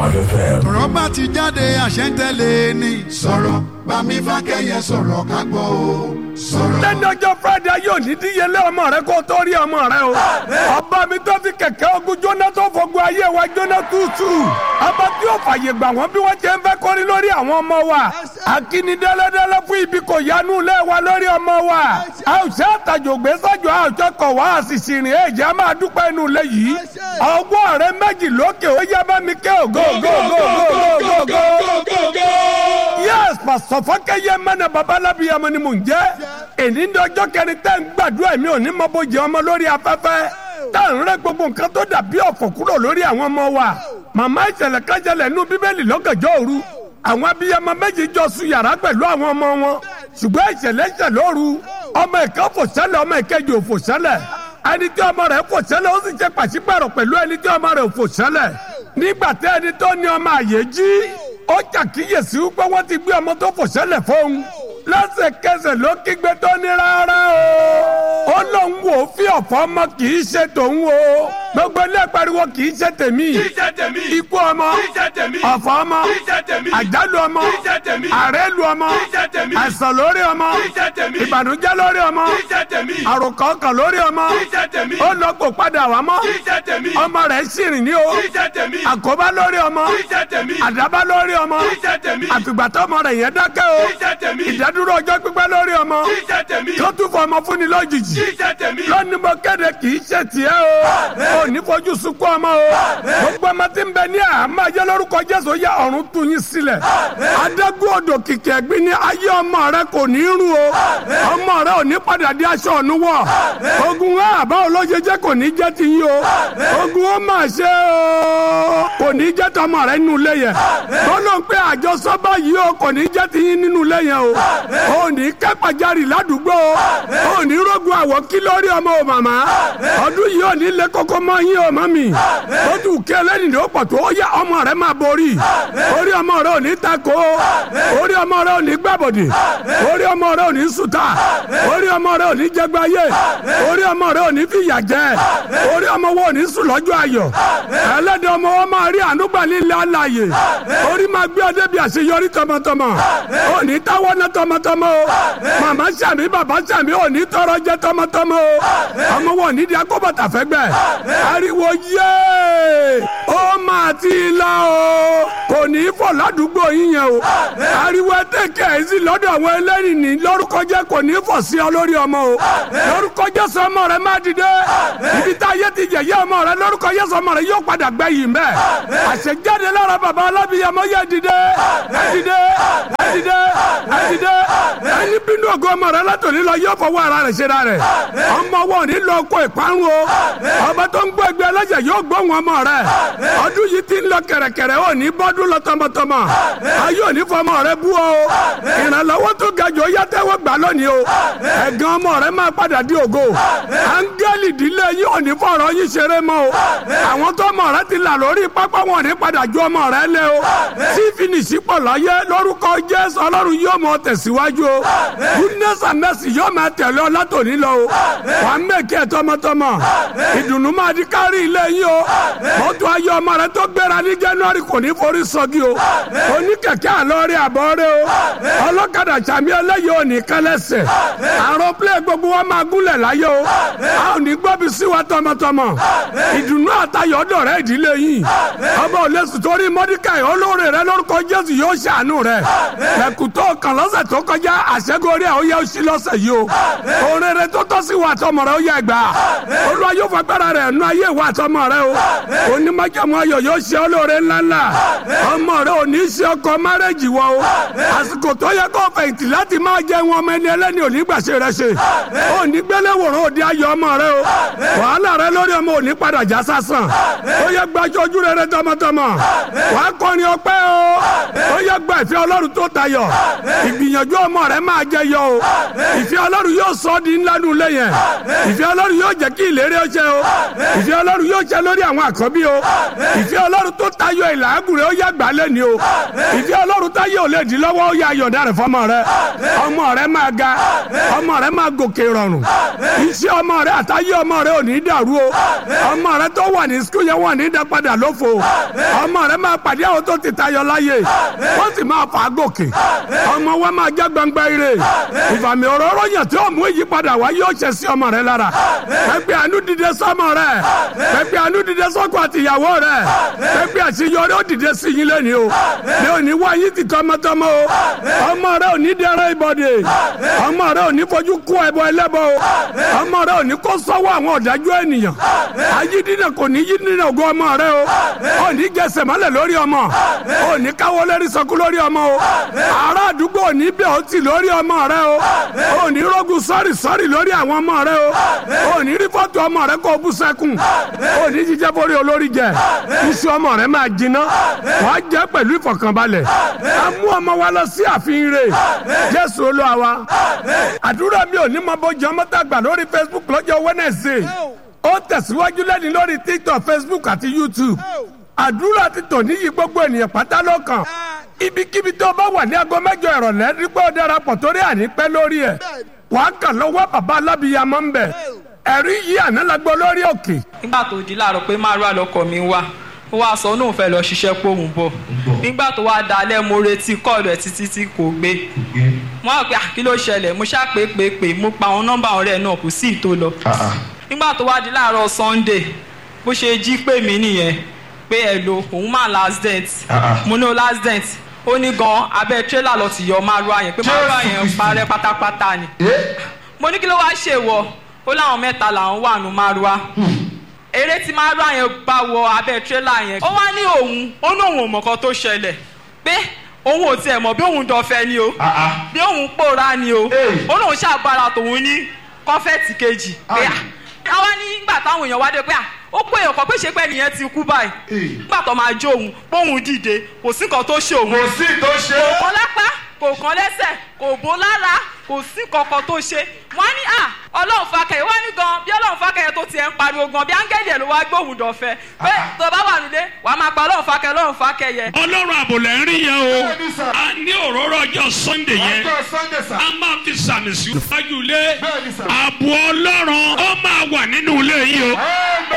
FM. ọ̀rọ̀ bá ti jáde àṣẹ ń tẹ̀lé ni. sọ̀rọ̀ bámi fákẹ́yẹ sọ̀rọ̀ ká gbọ́ o. sọ̀rọ̀. lẹ́nu ọjọ́ friday yóò ní díyelé ọmọ rẹ kó tó rí ọmọ rẹ o. ọba mi tó fi kẹ̀kẹ́ ogun jóná tó fogun ayé wa jóná tútù. ọba tí yóò fàyè gbà wọ́n bí wọ́n ṣe ń fẹ́ kórí lórí àwọn ọmọ wa. akíní dẹ́lẹ́dẹ́lẹ́ fún ibi kò yanu lé wa lórí ọmọ wa. a ò ṣe àtàjò gbé sọ́jọ́ a ò ṣe kọ̀ wá àṣìṣì rìn èjì a máa dúpẹ́ inú ilé yìí. ọgbọ́n rẹ méjì lókè ó yá bá mi ké ògo ògo ògo ògo ògo ògo. yes pásítọ̀ fọ́kẹ́yẹ mẹ́nà babalábíyamọ ni mò ń jẹ́ èní ní ọjọ́ kẹrin tẹ́ ń gbàdúrà mi ò ní mọ bó jẹ ọmọ lórí afẹ́fẹ́ tá à ń rẹ́ gbogbo nǹkan tó dàbí ọ̀fọ̀ kúrò lórí àwọn ọmọ wa màmá ìṣẹ̀lẹ̀ kájẹlẹ̀ nú bíbélì lọ́gànjọ́ òru àwọn abiyamọ méjì jọ sùn yàrá pẹ̀lú àwọn ọmọ wọn ṣùgbọ́n ìṣẹ̀lẹ̀ ìṣẹ̀ lóru ọmọ ìka fò sẹ́lẹ̀ ọmọ ìkejì ò fò sẹ́lẹ̀ ẹni tí ọmọ rẹ̀ fò sẹ́lẹ̀ ó sì ṣe pàṣípàrọ̀ pẹ̀lú ẹni tí ọmọ rẹ̀ ò fò sẹ́lẹ̀ nígbà tí ẹni tó ní ọmọ àyè jí ó ṣàkíyèsí wípé wọ́n ti gbé ọmọ tó fò sẹ́lẹ̀ fóun lẹ́sẹ̀kẹsẹ̀ ló kígbe tó ní rárá o ó lóun wò ó fi ọ̀fọ̀ ọmọ kì í ṣe tòun o gbogbo ilé pariwo kì í ṣe tèmi ikú ọmọ ọ̀fọ̀ ọmọ àjálù ọmọ àrélù ọmọ àìsàn lórí ọmọ ìbànújẹ́ lórí ọmọ àròkọ ọkàn lórí ọmọ ó lọ kó padà wá mọ́ ọmọ rẹ̀ ṣìrìn ní o àkóbá lórí ọmọ àdábá lórí ọmọ àfìgbà tó ọmọ rẹ̀ yẹn dákẹ́ o ìdádúró ọjọ́ pípẹ́ lórí ọmọ tó tún fọ ọmọ fúnni lójijì lónìí mo kéde kì í ṣe tiẹ̀ o ò ní fojú sunkún ọmọ o gbogbo ọmọ tí ń bẹ ní àmọ́ ayé lórúkọ Jésù yá ọ̀run tú yín sílẹ̀ adágún odò kìkì ẹ̀gbin ní ayé ọmọ rẹ kò ní rún o ọmọ rẹ ò ní padà di aṣọ ọ̀nù wọ̀ ogun àbá olójijì kò ní jẹ́ ti yín o ogun ó mà ṣe o kò ní jẹ́ tọmọ rẹ nínú ilé yẹn tọ́lọ́ ń pẹ́ àjọsọ báyìí o kò ní jẹ́ ti yín nínú ilé yẹn o ò ní kẹ́pàjarì ládùúgbò o ò ní rógun àwọ̀ kí lórí ọmọ o màmá ọdún yìí ò ní lé kókó mọ́ yín o mọ́ mi ó tún kí ẹlẹ́ni ló pọ̀ tó ó yá ọmọ rẹ máa borí orí ọmọ rẹ ò ní tako orí ọmọ rẹ ò ní gbàbọ̀dì orí ọmọ rẹ ò ní sùtà orí ọmọ rẹ ò ní jẹgbáyé orí ọmọ rẹ ò ní fìyà jẹ orí ọmọ wo ò ní sùn lọ́jọ́ ayọ̀ ẹlẹ́dẹ̀ ọmọ wọn máa rí ànúgbà nílẹ̀ alàyè orí máa gbé ọdẹ bí àṣeyọrí tọmọtọmọ ò ní táwọ́ ná tọmọtọmọ o màmá sàmì bàbá sàmì ò ní tọrọ jẹ tọmọtọmọ o ọmọ wọn ò ní di akóbọ̀tà fẹ́gbẹ́ ariwo yéé ó máa ti la o kò ní í fọ̀ ládùúgbò yín yẹn o ariwo ẹtẹkẹ ẹsìn lọ́dọ̀ àwọn ẹlẹ́rìí ní lórúkọ jẹ́ kò ní í fọ̀ sí ọ lórí ọmọ o lórúkọ Jésù ọmọ rẹ má dìde ibi tá a yẹ ti yẹ̀yẹ́ ọmọ rẹ lórúkọ Jésù ọmọ rẹ yóò padà gbẹ yìí mbẹ àṣejáde lára bàbá alábìyamọ yẹ dìde ẹ dìde ẹ dìde ẹ dìde ẹni bínú ògo ọmọ rẹ látòlí lọ yóò fọwọ́ ara rẹ̀ ṣe ra rẹ̀ ọmọ wọn ní lọ kó ìparun o ọba tó ń gbọ́ ẹgbẹ́ ẹlẹ́jẹ̀ yóò gbóhùn ọmọ rẹ̀ ọdún yìí ti ń lọ kẹ̀rẹ̀kẹ̀rẹ̀ ò ní bọ́dún lọ tọmọtọmọ ayé ò ní fọmọ rẹ bú o ìrànlọ́wọ́ tó ga jù ó yá tẹ́wọ́ gbà lónìí o ẹ̀gàn ọmọ rẹ máa padà di ògo áńgẹ́lì ìdílé yìí ò ní fọ̀rọ̀ yín ṣeré mọ́ o àwọn tó ọmọ rẹ ti là lórí pápá wọn ò ní padà ju ọmọ rẹ lé o tí fìnísì pọ̀ láyé lórúkọ Jésù ọlọ́run yóò mọ tẹ̀síwájú o goodness and mercy yóò máa tẹ̀lé ọ látòní lọ o wà á mẹ́kẹ́ tọmọtọmọ ìdùnnú máa di kárí ilé yín o mọ́tò ayé ọmọ rẹ tó gbéra ní January kò ní forí sọ́gi o oníkẹ̀kẹ́ àlọ́rí àbọ̀rẹ́ o ọlọ́kadà sàmì ẹlẹ́yìí ò ní kẹlẹ́sẹ̀ àrùn plẹ̀ gbogbo wa máa gúnlẹ̀ láyé o a ò ní gbọ́bi sí wa tọmọtọmọ ìdùnnú àtayọ̀ ọ̀dọ̀ rẹ ìdílé yìí ọba ò lè sùn torí Mọ́díkàì olóore rẹ lórúkọ Jésù yóò ṣàánú rẹ ẹ̀kútọ́ kan lọ́sẹ̀ tó kọjá àṣẹgórí ẹ̀ ó yẹ ó sí lọ́sẹ̀ yìí o oore rẹ tó tọ́ sí wa tọmọ rẹ ó yẹ gbà olúwa yóò fagbára rẹ nú ayé wa tọmọ rẹ o onímọ̀jọ̀mọ ayọ̀ yóò ṣe olóore ńláńlá ọmọ rẹ ò ní ṣe ọkọ márẹ́jì wọ o àsìkò tó yẹ kó fẹ̀yìntì láti máa jẹ wọn ọmọ ẹni ẹlẹ́ni ò ní gbàṣẹ rẹ ṣe ò ní gbélé wòrán òde ayọ̀ ọmọ rẹ o wàhálà rẹ lórí ọmọ ò ní padà já sásán ó yẹ gbàjọ ojú rẹ rẹ tọmọtọmọ wà á kọrin ọpẹ́ o ó yẹ gba ìfẹ́ ọlọ́run tó tayọ ìgbìyànjú ọmọ rẹ máa jẹ yọ o ìfẹ́ ọlọ́run yóò sọ ọ́ di ńlá nù lẹ́yìn ìfẹ́ ọlọ́run yóò jẹ́ kí ìlérí ó ṣẹ o ìfẹ́ ọlọ́run yóò ṣẹ lórí àwọn àkọ́bí o ìfẹ́ ọlọ́run tó tayọ ìlàgùn rẹ̀ ó yá gbà lẹ́ni o ìfẹ́ ọlọ́run táyé ò lè dín lọ́wọ́ ó yá ayọ̀dá rẹ̀ fọmọ rẹ̀ ọmọ rẹ̀ máa ga ọmọ rẹ̀ máa gòkè rọrùn iṣẹ́ ọmọ rẹ̀ àtayé ọmọ rẹ̀ ò ní dàrú o ọmọ rẹ̀ tó wà ní sukùl yẹn wà ní dápadà lófo ọmọ rẹ̀ máa pàdé àwọn tó ti tayọ láyé wọ́n sì máa fà á gòkè ọmọ wa máa jẹ́ gbangba ire ìfàmì òróró yàn tí ó mú ìyípadà wá yóò ṣe sí ọmọ rẹ̀ lára pẹ́pẹ́ àánú dìde sọ́mọ rẹ̀ pẹ́pẹ́ àánú dìde sọ́kọ àtìyàwó rẹ̀ pẹ́pẹ́ àṣeyọrí ó dìde sí yín lẹ́ni o ní òní wá yín ti tọmọtọmọ o ọmọ rẹ̀ ò ní dẹrẹ́ ìbọ̀dé ọmọ rẹ̀ ò ní fojú kú ẹbọ ẹlẹ́bọ o ọmọ rẹ̀ ò ní kó sọ́wọ́ àwọn ọ̀dájú ènìyàn ayídínà kò ní yídínà ògo ọmọ rẹ̀ o ò ní gẹsẹ̀ mọ́lẹ̀ lórí ọmọ ò ní káwọ́ lérí sọkú lórí ọmọ o ará àdúgbò ò ní bẹ̀ ọ́ tì lórí ọmọ rẹ̀ o ò ní rógun sọ́rì sọ́rì lórí àwọn ọmọ rẹ̀ o ò ní rí fọ́tò ọmọ rẹ̀ kó bú sẹ́kùn ò ní jíjẹ́ borí olórí jẹ iṣu ọmọ rẹ̀ máa jiná wàá jẹ́ pẹ̀lú ìfọ̀kànbalẹ̀ a mú ọmọ wa lọ sí àfihàn rẹ̀ jésù olúwa wa àdúrà mi ò ní mọ bójú ọmọ tá a gbà lórí facebook lọ́jọ́ wednesday ó tẹ̀síwájú lẹ́ni lórí tiktok facebook àti youtube àdúrà ti tò níyì gbogbo ènìyàn pátá lọ́kàn ibikíbi tó bá wà ní aago mẹ́jọ ìrọ̀lẹ́ rí pé ó darapọ̀ torí ànípẹ́ lórí ẹ̀ wàá kàn lọ́wọ́ bàbá alábìyamọ ń bẹ̀ ẹ̀rí yìí àná la gbọ́ lórí òkè. nígbà tó di láàárọ̀ pé márùn àlọ́kọ̀ mi wá ó wá sọ náà fẹ́ lọ ṣiṣẹ́ póun bọ̀ nígbà tó wá dalẹ̀ mo retí kọ́ọ̀lù ẹ̀ títí tí kò gbé mo á pè à kí ló ṣẹlẹ̀ mo ṣá pé pé pé mo pa àwọn nọ́mbà ọ̀rẹ́ náà kò sí ìtò lọ nígbà tó wá di láàárọ̀ sunday bó ṣe jí pè mí nìyẹn pé ẹ lo òun máa last dent mo ní o last dent ó ní gan abẹ́ tírélà lọ ti yọ márùá yẹn pé márùá yẹn parẹ́ pátápátá ni mo ní kí ló wá ṣe wọ ó láwọn mẹ́ta làwọn wà nù márùá eré tí márùá yẹn bá wọ abẹ́ tírélà yẹn ó wá ní òun ó ní òun ò mọ̀ kan tó ṣẹlẹ̀ pé òun ò tiẹ̀ mọ̀ bí òun dọ̀fẹ́ ni o bí òun pòórá ni o ó lóun ṣàgbára tòun ní kọ́fẹ́ẹ̀tì kejì pé àwa ní nígbà táwọn èèyàn wá dé pé à ó pé èèyàn kan pé ṣe pé nìyẹn ti kú báyìí nígbà tó máa jó òun póun dìde kò sí nǹkan tó ṣe òun kò sí tó ṣe. kò kán lápá kò kán lẹ́sẹ̀ kò bó lára kò sí kankan tó ṣe wọ́n ní à ọlọ́run fakẹyẹ wọ́n ní gan bí ọlọ́run fakẹyẹ tó tiẹ̀ ń pariwo gan bí áńgẹ́lì ẹ̀ ló wá gbóhùn dọ̀fẹ́ pé tó bá wà nílé wàá máa pa ọlọ́run fakẹyẹ ọlọ́run fakẹyẹ. ọlọ́run àbòlẹ̀ ń rí yẹn o Bẹ́ẹ̀ni sà. a ní òróró ọjọ́ sunday yẹn ọjọ́ sunday sà. a máa fi sàmì sí iwájú ilé Bẹ́ẹ̀ni sà. ààbò ọlọ́run ó máa wà nínú ilé yìí o.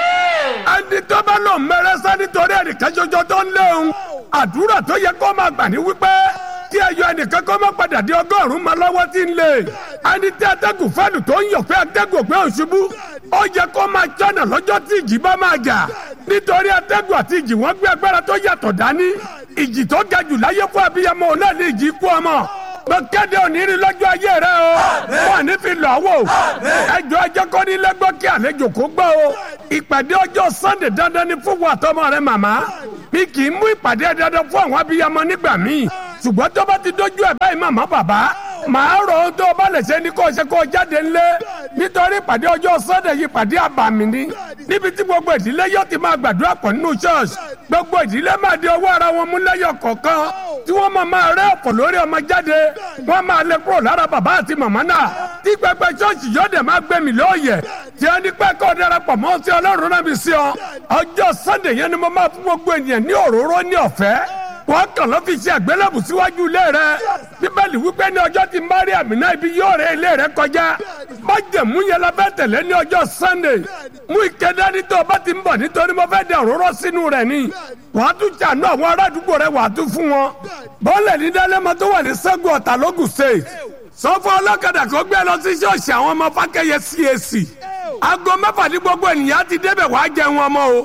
Amen. ẹni tó bá lò mẹrẹsẹ nítorí ẹnìkan ṣoṣo tó ń léun àdúrà tó yẹ kó máa gbà ní wípé kí ẹyọ ẹnìkan kó má padà di ọgọ́rùn-ún máa lọ́wọ́ tí ń lè ẹni tí atẹ́gùn fẹ́nu tó ń yọ̀ pé atẹ́gùn pé òṣùbù ó yẹ kó máa jọ́nà lọ́jọ́ tí ìjì bá máa jà nítorí atẹ́gùn àti ìjì wọ́n gbé agbára tó yàtọ̀ dání ìjì tó ga jù láyé fún abiyamọ òun náà ní ìjì kú ọmọ mo kéde òníri lọ́jọ́ ayé rẹ o wọn ní fi lọ́ wò ẹjọ́ ẹjọ́ kọ́ ní lẹ́gbọ́ kí àlejò kó gbọ́ o ìpàdé ọjọ́ sunday dandan ni fún wa tọmọ rẹ màmá mi kì í mú ìpàdé dandan fún àwọn abiyamọ nígbà míì ṣùgbọ́n tó bá ti dójú ẹ̀ báyìí màmá bàbá màá rò ó tó o bá lè ṣe ni kó o ṣe kó o jáde ńlé nítorí ìpàdé ọjọ́ sunday yìí ìpàdé àbàmì ni níbi tí gbogbo ìdílé yóò ti máa gbàdúrà pọ̀ nínú church gbogbo ìdílé máa di ọwọ́ ara wọn mú lẹ́yọ̀ kọ̀ọ̀kan tí wọ́n máa máa rẹ́ ọ̀pọ̀ lórí ọmọ jáde wọ́n máa lè kúrò lára bàbá àti màmá náà tí pẹpẹ ṣọ́ọ̀ṣì yóò dẹ̀ máa gbẹ̀mí lóòyẹ̀ tí wọ́n ní pẹ́ kọ́ darapọ̀ mọ́ sí ọlọ́run náà bí sí ọ ọjọ́ sunday yẹn ni mo máa fún gbogbo ènìyàn ní òróró ní ọ̀fẹ́ wọ́n kàn ló fi ṣe àgbélébù síwájú ilé rẹ bíbélì wípé ní ọjọ́ tí maria mina ibi yóò rẹ ilé rẹ kọjá májẹ̀mú yẹn la fẹ́ tẹ̀lé ní ọjọ́ sunday mú ike dání tó o bá ti ń bọ̀ nítorí mo fẹ́ dẹ òróró sínú rẹ̀ ni wàá tún ṣàánú àwọn ará àdúgbò rẹ wàá tún fún wọn bọ́ọ̀lù ní dálẹ́mọ tó wà ní sẹ́gun ọ̀tà lógùn state sọ fún ọlọ́kadà kó gbé lọ sí ṣọ́ọ̀ṣì àwọn ọmọ fákẹ́yẹ cac aago mẹ́fà ní gbogbo ènìyàn ti débẹ̀ wàá jẹun ọmọ o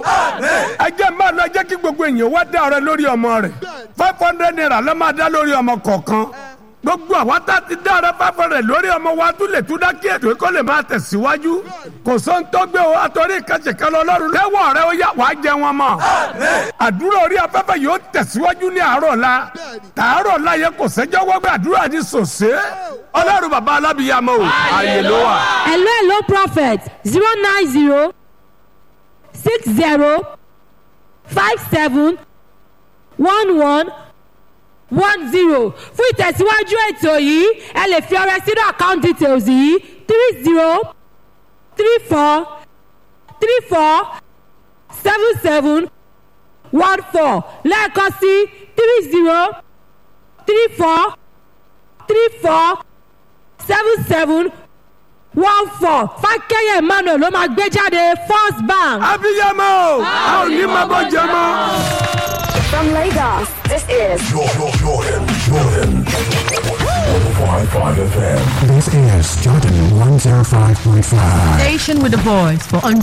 ẹ jẹ́ máa lọ jẹ́ kí gbogbo ènìyàn wá dá ọrẹ lórí ọmọ rẹ̀ five hundred naira ló máa dá lórí ọmọ kọ̀ọ̀kan gbogbo àwa tá a ti dá ọrẹ five hundred lórí ọmọ wa tún lè tún dá kí ètò ìkọ́ lè máa tẹ̀síwájú kò sóhun tó gbé o àtọ́rí ìkànnì kan lọ lọ́rùn lẹ́wọ̀ rẹ ó yá wàá jẹun ọmọ àdúrà orí afẹ́fẹ́ yóò tẹ̀síwájú ní àárọ̀ la tààrọ̀ la yẹ kò sẹ́jọ́ wọ́gbẹ́ àdúrà ní sòsé ọlọ́run bàbá alábìyàmọ o ààyè ló wà. hello hello prophet zero nine zero six zero five seven one one one zero fún ìtẹ̀síwájú ètò yìí ẹ lè fi ọrẹ sínú account details yìí three zero three four three four seven seven one four lẹ́ẹ̀kan sí three zero three four three four seven seven one four fákẹ́yẹ̀ emmanuel ló máa gbé jáde first bank. abiyamọ o a ò ní máa bọ́ jẹ mọ́. From Lagos, this is Jordan, Jordan, Jordan. 105.5 FM. This is Jordan 105.5. Station with a voice for